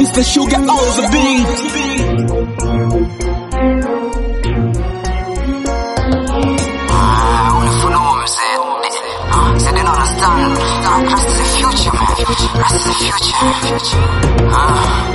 Mr. Sugar on the beat. Unafunua mzee. Ah, so they don't understand. Nah, Rust is the future, man. Rust is the future. Ah.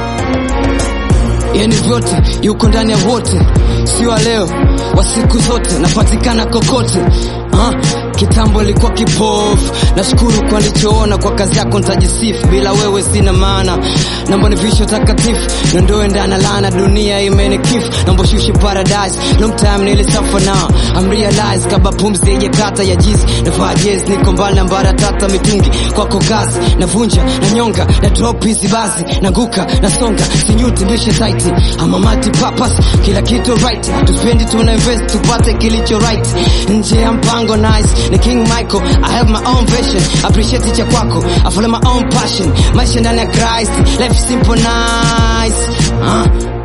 yani vyote yuko ndani ya wote, sio wa leo, wa siku zote, napatikana kokote. Ah, kitambo ilikuwa kipofu, nashukuru kwa nilichoona, kwa kazi yako nitajisifu, bila wewe sina maana. Naomba nivishe takatifu, niondoe ndani ya laana, dunia imenikifu, naomba shushe paradise, long time nilisafa now, I'm realize kaba pumzi yenye kata ya jizi, navaa jezi, niko mbali na mbara tata mitungi, kwako kazi, navunja, na nyonga, na drop hizi basi, nanguka, nasonga, sinyuti, mbishe tight, I'm a multi purpose, kila kitu right, tuspendi tuna invest, tupate kilicho right, nje ya mpango nice, ni King Michael, I have my own vision, appreciate cha kwako, I follow my own passion, maisha ndani ya Christ, life simple nice, uh.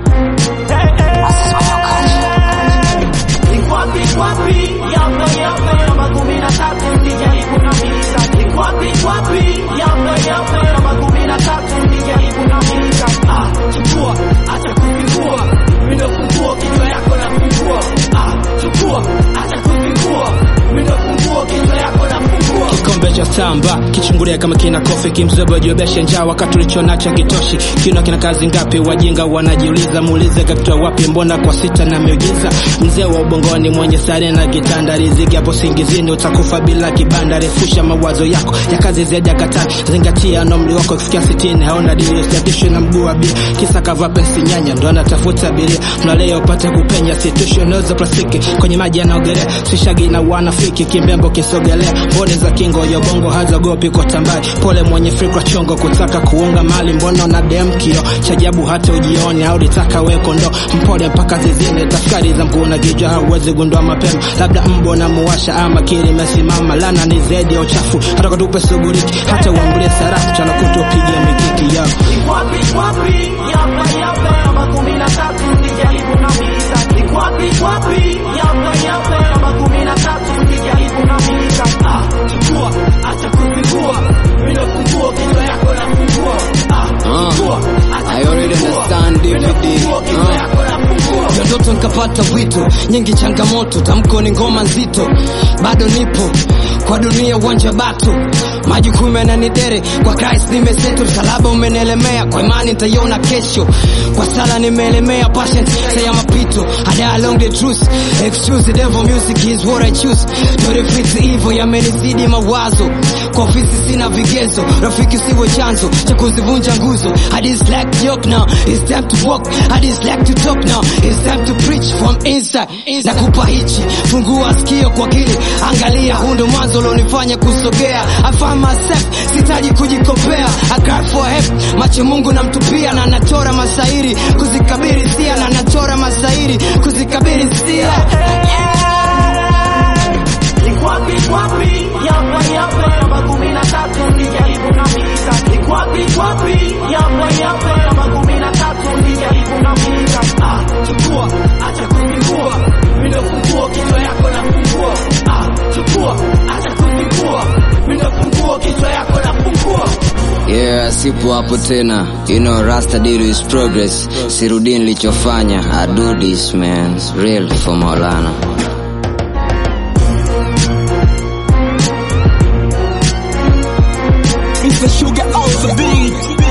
Rust is my new culture. Ikwapi kwapi yape yape namba kumi na tatu sijaribu na misa Ikwapi kwapi yape yape namba kumi na tatu sijaribu na misa Ah, chukua acha kufungua mindo fungua kichwa yako na fungua Ah, chukua acha kufungua mindo fungua kichwa yako na fungua kikombe cha samba kichungulia kama kina kofi kimzobo jiobeshe njaa wakati ulichonacho kitoshi kino kina kazi ngapi wajinga wanajiuliza muulize kapitoa wapi mbona kwa sita na miujiza mzee wa ubongoni mwenye sare na kitanda riziki hapo singizini utakufa bila kibanda refusha mawazo yako ya kazi zaidi ya katani zingatia na umri wako kufikia sitini haona dili usiatishwe na mguu wa bia kisa kavaa pensi nyanya ndo anatafuta abiria tunalea upate kupenya situshwe noza plastiki kwenye maji yanaogelea sishagi na wanafiki kimbembo kisogelea mboni za kingo ya bongo hazogopi kwa tambari pole mwenye fikra chongo kutaka kuunga mali mbona na dem kio chajabu hata ujioni au litaka we kondo mpole mpaka zizini tafakari za mkuu na kichwa hauwezi gundua mapema labda mbo na muwasha ama kiri imesimama lana ni zaidi ya uchafu hata katupe suguriki hata uambulie sarafu chana kutupigia mikiki yao Ikwapi kwapi yape yape namba kumi na tatu sijaribu na misa Ikwapi kwapi yape yape namba kumi na tatu sijaribu na misa Ah, chukua acha kufungua mindo fungua kichwa yako na fungua Ah, chukua acha I already kufungua understand mindo DVD. fungua kichwa Ah. yako na fungua Ndio ndoto nikapata wito, nyingi changamoto, tamko ni ngoma nzito, bado nipo kwa dunia uwanja bato, majukumu yananidere, kwa Christ nimeseto, msalaba umenielemea, kwa imani nitaiona kesho, kwa sala nimeelemea, passion saya mapito, I die along the truth, excuse the devil, music is what I choose, to defeat evil, yamenizidi mawazo, kwa ofisi sina vigezo, rafiki siwe chanzo cha kuzivunja nguzo, I dislike joke now, it's time to walk, I dislike to talk now, it's time to preach from inside, nakupa hichi, fungua sikio kwa kili, angalia, huu ndo mwanzo ulionifanya kusogea, I find myself, sitaji kujikopea, I cry for help, macho Mungu namtupia, na nachora masairi, kuzikabiri sia, na nachora masairi, kuzikabiri sia, Ikwapi kwapi yape yape namba kumi na tatu sijaribu na misa Ikwapi kwapi yape yape namba kumi na tatu sijaribu na misa Ah, chukua acha kufungua mindo fungua kichwa yako na fungua Ah, chukua acha kufungua mindo fungua kichwa yako na fungua Yeah, sipo hapo tena. You know, Rasta did his progress. Sirudi nilichofanya. I do this, man. Real for Maulana. Mr. Sugar on the beat.